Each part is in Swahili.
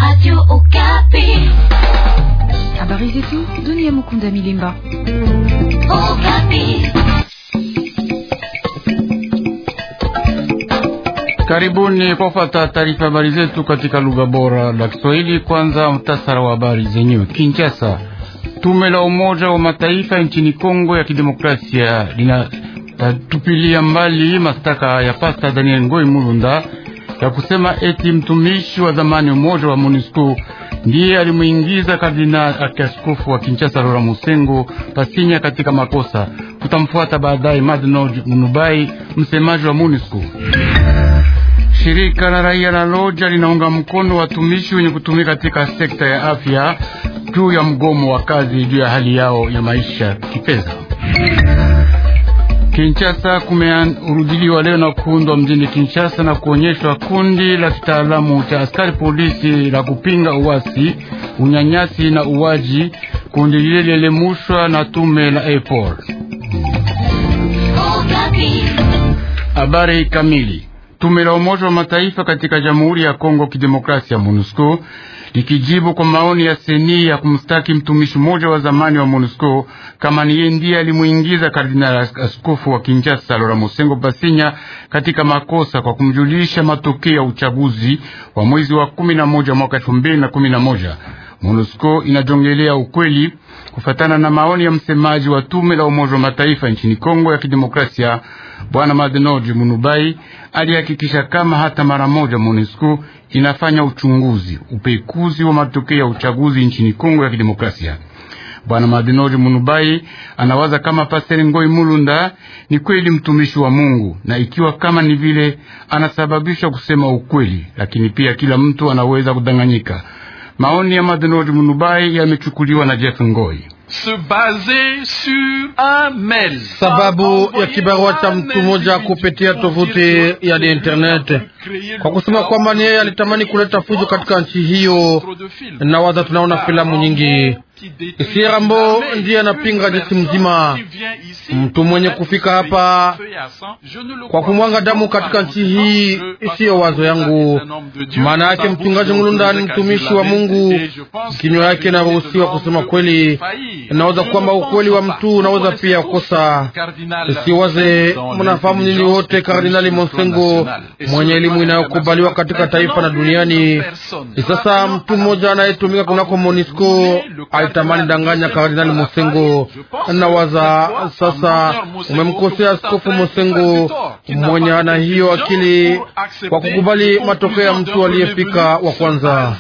Radio Okapi. Habari zetu dunia. Mukunda Milimba. Okapi. Karibuni kwa kufuata taarifa habari zetu katika lugha bora la Kiswahili. Kwanza mtasara wa habari zenyewe. Kinshasa, tume la Umoja wa Mataifa nchini Kongo ya Kidemokrasia linatupilia mbali mashtaka ya Pasta Daniel Ngoi Mulunda ya kusema eti mtumishi wa zamani Umoja wa MONUSCO ndiye alimuingiza kardinali akiaskofu wa Kinshasa Lora Musengo Pasinya katika makosa. Tutamfuata baadaye Madno Munubai, msemaji wa MONUSCO. Shirika la raia la Loja linaunga mkono watumishi wenye kutumika katika sekta ya afya juu ya mgomo wa kazi juu ya hali yao ya maisha kifedha. Kinshasa kumerudiliwa leo na kuundwa mjini Kinshasa na kuonyeshwa kundi la kitaalamu cha askari polisi la kupinga uasi, unyanyasi na uwaji. Kundi lile lielemushwa na tume la EPOR. Habari kamili Tume la Umoja wa Mataifa katika Jamhuri ya Kongo Kidemokrasia MONUSCO likijibu kwa maoni ya seni ya kumstaki mtumishi mmoja wa zamani wa MONUSCO kama niye ndiye alimuingiza kardinali askofu wa Kinshasa Lora Musengo Basinya katika makosa kwa kumjulisha matokeo ya uchaguzi wa mwezi wa kumi na moja mwaka elfu mbili na kumi na moja. MONUSCO inajongelea ukweli kufatana na maoni ya msemaji wa tume la Umoja wa Mataifa nchini Kongo ya Kidemokrasia Bwana Madenoji Munubai alihakikisha kama hata mara moja MONUSCO inafanya uchunguzi upekuzi wa matokeo ya uchaguzi nchini Kongo ya Kidemokrasia. Bwana Madenoji Munubai anawaza kama Pastor Ngoi Mulunda ni kweli mtumishi wa Mungu, na ikiwa kama ni vile anasababisha kusema ukweli, lakini pia kila mtu anaweza kudanganyika. Maoni ya Madenoji Munubai yamechukuliwa na Jeff Ngoi. Sababu ya kibarua cha mtu mmoja kupitia tovuti ya internet kwa kusema kwamba ni yeye alitamani kuleta fujo katika nchi hiyo, na waza tunaona filamu nyingi. Sierambo ndiye anapinga jeshi mzima. Mtu mwenye kufika hapa kwa kumwanga damu katika nchi hii isiyo wazo yangu. Maana yake mchungaji Mulunda ni mtumishi wa Mungu, kinywa yake inaruhusiwa kusema kweli. Naweza kwamba ukweli wa mtu unaweza pia kukosa. Siwaze, mnafahamu nini wote Kardinali Monsengo mwenye elimu inayokubaliwa katika taifa na duniani. Sasa mtu mmoja anayetumika kunako Monisco alitamani danganya Kardinali Mosengo. Nawaza sasa umemkosea Askofu Mosengo mwenye ana hiyo akili kwa kukubali matokeo ya mtu aliyefika wa kwanza.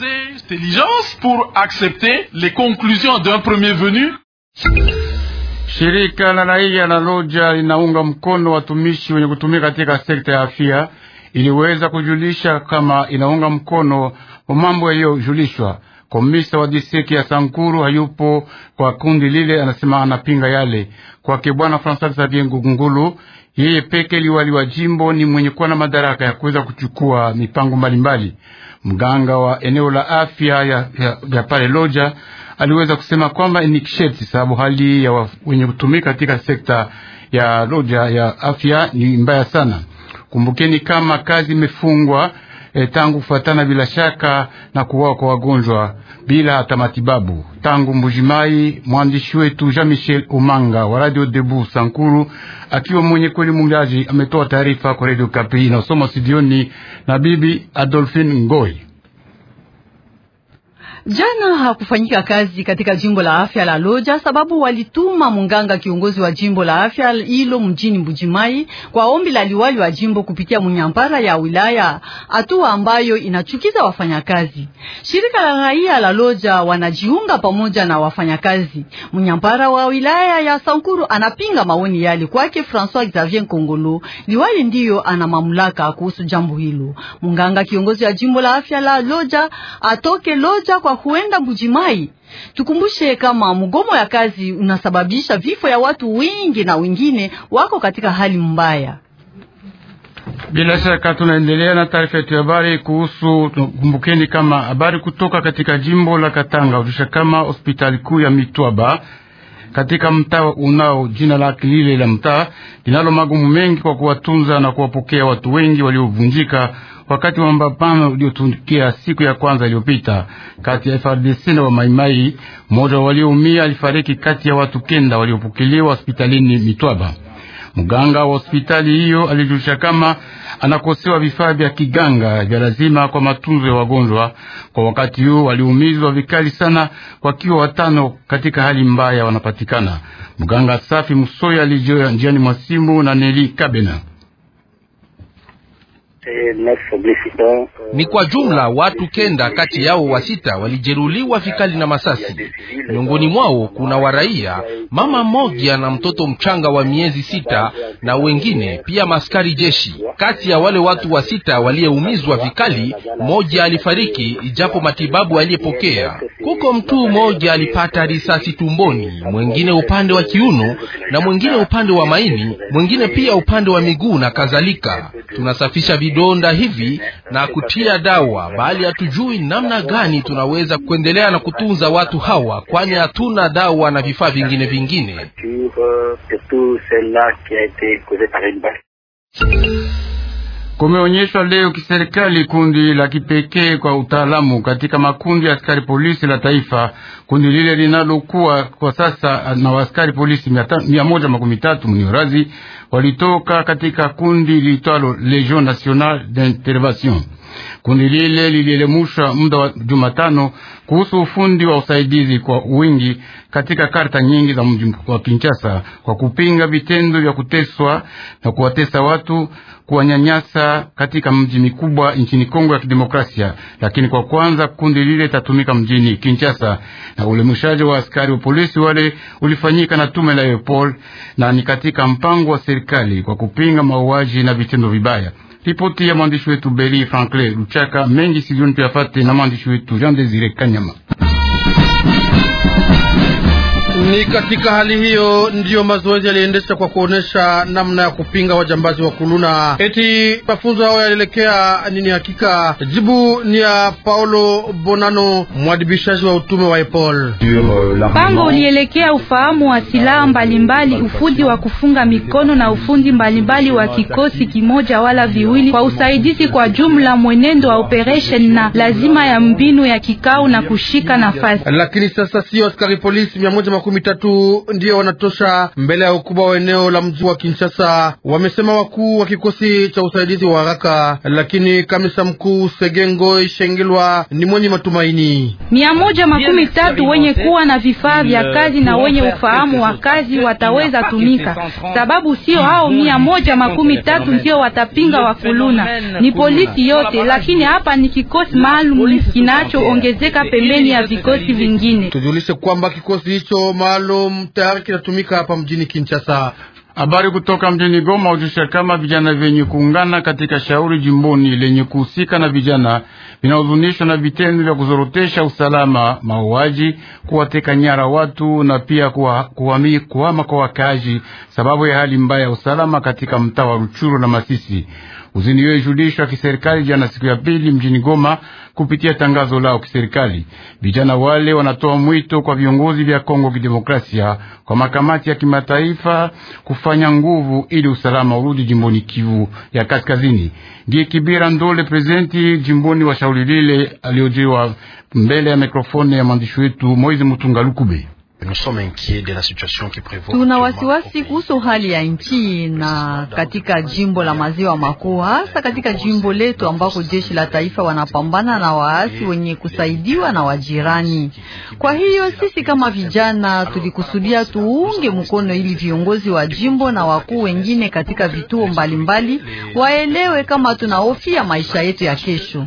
Shirika la raia la Loja linaunga mkono watumishi wenye kutumika katika sekta ya afya, iliweza kujulisha kama inaunga mkono wa mambo yaliyojulishwa. Komisa wa distrikti ya Sankuru hayupo kwa kundi lile, anasema anapinga yale kwake. Bwana Francois Xavier Ngungulu, yeye peke liwali wa jimbo, ni mwenye kuwa na madaraka ya kuweza kuchukua mipango mbalimbali. Mganga wa eneo la afya ya, ya, ya pale Loja aliweza kusema kwamba ni kisheti, sababu hali ya wenye kutumika katika sekta ya Loja ya afya ni mbaya sana. Kumbukeni kama kazi imefungwa E, tangu kufuatana bila shaka na kuwao kwa wagonjwa bila hata matibabu tangu Mbujimai. Mwandishi wetu Jean Michel Umanga wa Radio Debu Sankuru akiwa mwenye kweli mungaji ametoa taarifa kwa Radio Kapi na usoma studioni na bibi Adolphine Ngoi. Jana hakufanyika kazi katika jimbo la afya la Loja sababu walituma munganga kiongozi wa jimbo la afya hilo mjini Mbujimai kwa ombi la liwali wa jimbo kupitia munyampara ya wilaya, hatua ambayo inachukiza wafanyakazi. Shirika la raia la Loja wanajiunga pamoja na wafanyakazi. Munyampara wa wilaya ya Sankuru anapinga maoni yale. Kwake François Xavier Kongolo, liwali ndiyo ana mamlaka kuhusu jambo hilo. Munganga kiongozi wa jimbo la afya la Loja atoke Loja kwa huenda Mbujimai. Tukumbushe kama mgomo ya kazi unasababisha vifo ya watu wengi na wengine wako katika hali mbaya. Bila shaka tunaendelea na taarifa yetu ya habari kuhusu. Kumbukeni kama habari kutoka katika jimbo la Katanga ulisha kama hospitali kuu ya Mitwaba katika mtaa unao jina lake lile la mtaa linalo magumu mengi kwa kuwatunza na kuwapokea watu wengi waliovunjika wakati wa mapambano uliotukia siku ya kwanza iliyopita kati ya FRDC na wa Maimai. Mmoja walioumia alifariki kati ya watu kenda waliopokelewa hospitalini Mitwaba. Mganga wa hospitali hiyo alijulisha kama anakosewa vifaa vya kiganga vya lazima kwa matunzo ya wagonjwa. Kwa wakati huu waliumizwa vikali sana, wakiwa watano katika hali mbaya wanapatikana. Mganga Safi Musoya alijia njiani mwa simu na Neli Kabena. Ni kwa jumla watu kenda kati yao wa sita walijeruliwa vikali na masasi. Miongoni mwao kuna waraia, mama mmoja na mtoto mchanga wa miezi sita na wengine pia maskari jeshi. Kati ya wale watu wa sita waliyeumizwa vikali, mmoja alifariki ijapo matibabu aliyepokea. Kuko mtu mmoja alipata risasi tumboni, mwingine upande wa kiuno na mwingine upande wa maini, mwingine pia upande wa miguu na kadhalika. Tunasafisha vidonda hivi na kutia dawa, bali hatujui namna gani tunaweza kuendelea na kutunza watu hawa, kwani hatuna dawa na vifaa vingine vingine. Kumeonyeshwa leo kiserikali kundi la kipekee kwa utaalamu katika makundi ya askari polisi la taifa. Kundi lile linalokuwa kwa sasa na askari polisi mia moja makumi tatu mniorazi walitoka katika kundi liitwalo Legion Nationale d'Intervention. Kundi lile lilielemusha muda wa Jumatano kuhusu ufundi wa usaidizi kwa wingi katika karta nyingi za mji wa Kinshasa kwa kupinga vitendo vya kuteswa na kuwatesa watu, kuwanyanyasa katika mji mikubwa nchini Kongo ya Kidemokrasia. Lakini kwa kwanza kundi lile tatumika mjini Kinshasa, na ulemushaji wa askari wa polisi wale ulifanyika na tume la Europol na ni katika mpango wa serikali kwa kupinga mauaji na vitendo vibaya. Ripoti ya mwandishi wetu Beli Franklin Luchaka mengi silioni tuyafate na mwandishi wetu Jean Desire Kanyama. Ni katika hali hiyo ndiyo mazoezi yaliendesha kwa kuonesha namna ya kupinga wajambazi wa kuluna. Eti mafunzo hao yalielekea nini? Hakika jibu ni ya Paulo Bonano, mwadibishaji wa utume wa Epol. Mpango ulielekea ufahamu wa silaha mbalimbali, ufundi wa kufunga mikono na ufundi mbalimbali wa kikosi kimoja wala viwili, kwa usaidizi kwa jumla, mwenendo wa operation na lazima ya mbinu ya kikao na kushika nafasi. Lakini sasa sio askari polisi mia moja makumi tatu ndiyo wanatosha mbele ya ukubwa wa eneo la mji wa Kinshasa, wamesema wakuu wa kikosi cha usaidizi wa haraka. Lakini kamisa mkuu Segengo Ishengelwa ni mwenye matumaini. mia moja makumi tatu wenye kuwa na vifaa vya kazi na wenye ufahamu wa kazi wataweza tumika, sababu sio hao mia moja makumi tatu ndio watapinga wakuluna, ni polisi yote. Lakini hapa ni kikosi maalum kinachoongezeka pembeni ya vikosi vingine. Tujulishe kwamba kikosi hicho maalum tayari kinatumika hapa mjini Kinshasa. Habari kutoka mjini Goma ujusha kama vijana vyenye kuungana katika shauri jimboni lenye kuhusika na vijana vinahuzunishwa na vitendo vya kuzorotesha usalama, mauaji, kuwateka nyara watu na pia kuhama kuwa kwa wakazi sababu ya hali mbaya ya usalama katika mtaa wa Ruchuru na Masisi. Uzini hiyo ilijulishwa kiserikali jana siku ya pili mjini Goma kupitia tangazo lao kiserikali. Vijana wale wanatoa mwito kwa viongozi vya Kongo Kidemokrasia, kwa makamati ya kimataifa kufanya nguvu ili usalama urudi jimboni Kivu ya Kaskazini. Ndiye Kibira Ndole, prezidenti jimboni wa shauri lile, aliojiwa mbele ya mikrofoni ya mwandishi wetu Moizi Mutunga Lukube. Tuna wasiwasi kuhusu hali ya nchi na katika jimbo la maziwa makuu, hasa katika jimbo letu ambako jeshi la taifa wanapambana na waasi wenye kusaidiwa na wajirani. Kwa hiyo sisi kama vijana tulikusudia tuunge mkono ili viongozi wa jimbo na wakuu wengine katika vituo mbalimbali mbali, waelewe kama tunahofia maisha yetu ya kesho.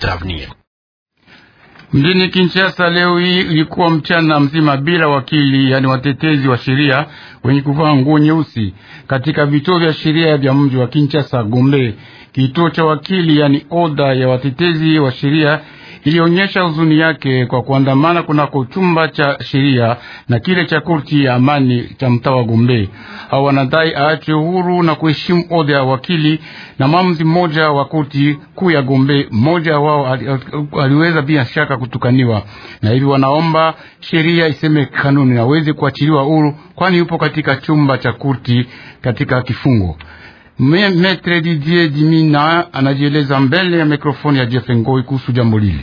Mjini Kinshasa leo hii ilikuwa mchana mzima bila wakili, yani watetezi wa sheria wenye kuvaa nguo nyeusi katika vituo vya sheria vya mji wa Kinshasa. Gombe, kituo cha wakili, yani oda ya watetezi wa sheria ilionyesha huzuni yake kwa kuandamana kunako chumba cha sheria na kile cha korti ya amani cha mtaa wa Gombe. Hao wanadai aachwe huru na kuheshimu oda ya wakili na mwamuzi mmoja wa korti kuu ya Gombe. Mmoja wao aliweza bila shaka kutukaniwa, na hivi wanaomba sheria iseme kanuni na aweze kuachiliwa huru, kwani yupo katika chumba cha korti katika kifungo Metre Didier Dimina anajieleza mbele ya mikrofoni ya Jeff Ngoi kuhusu jambo lile.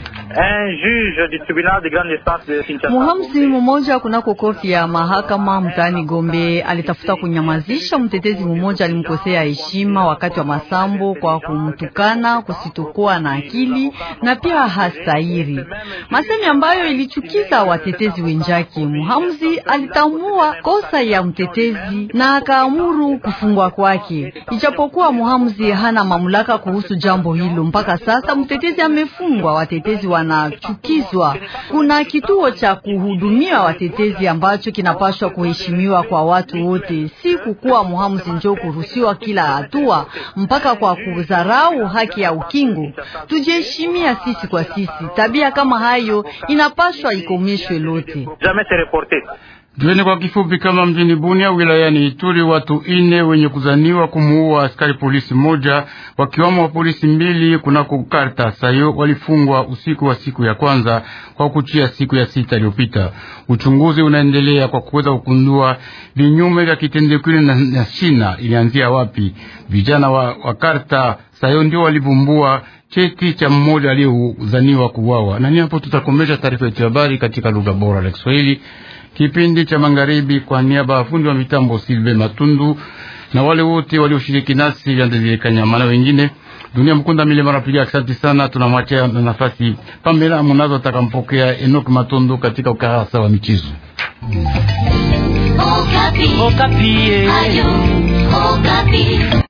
Muhamsi mmoja kunako korti ya mahakama mtaani Gombe alitafuta kunyamazisha mtetezi mmoja alimkosea heshima wakati wa masambo kwa kumtukana, kusitokuwa na akili na pia hastahiri, masemi ambayo ilichukiza watetezi wenjake. Muhamsi alitambua kosa ya mtetezi na akaamuru kufungwa kwake, ijapokuwa Muhamsi hana mamlaka kuhusu jambo hilo. Mpaka sasa mtetezi amefungwa, watetezi wanachukizwa. Kuna kituo cha kuhudumia watetezi ambacho kinapaswa kuheshimiwa kwa watu wote, si kukuwa muhamuzi njo kuruhusiwa kila hatua mpaka kwa kudharau haki ya ukingo. Tujiheshimia sisi kwa sisi, tabia kama hayo inapaswa ikomeshwe lote. Jueni kwa kifupi kama mjini Bunia wilayani Ituri watu ine wenye kuzaniwa kumuua askari polisi moja wakiwamo wa polisi mbili kunako karta sayo walifungwa usiku wa siku ya kwanza kwa kuchia siku ya sita iliyopita. Uchunguzi unaendelea kwa kuweza kukundua vinyume vya kitendo kile na, na shina ilianzia wapi. Vijana wa, wa karta sayo ndio walivumbua cheti cha mmoja aliyezaniwa kuuawa. Na ni hapo tutakomesha taarifa yetu ya habari katika lugha bora la Kiswahili kipindi cha magharibi kwa niaba ya fundi wa mitambo Silve Matundu na wale wote walioshiriki nasi Vyandezile Kanyama na wengine dunia mkunda milima napiga asante sana. Tunamwachia na nafasi Pamela Munazo atakampokea Enoki Matondo katika ukarasa wa michezo. Okapi. Okapi. Ayo, Okapi.